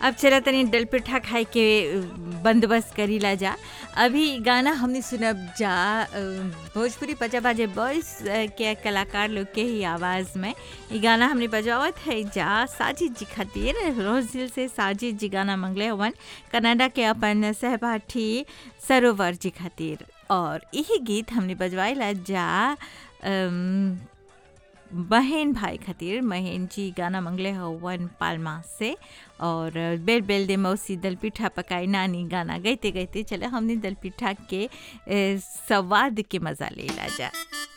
अब चला तनी डल पिठा खाए के बंदोबस्त करी ला जा अभी गाना हमने सुनब जा अ, भोजपुरी पचा बाजे बॉयस के कलाकार लोग के ही आवाज़ में ये गाना हमने बजावत है जा साजिद जी खातिर रोज दिल से साजिद जी गाना मंगले हवन कनाडा के अपन सहपाठी सरोवर जी खातिर और यही गीत हमने बजवाइला जा अम, बहन भाई खातिर महेन जी गाना मंगले हवन पालमा से और बेल बेल दे मौसी दल पिठा पकाई नानी गाना गईते गईते चले हमने दल पिठा के ए, स्वाद के मज़ा ले ला जा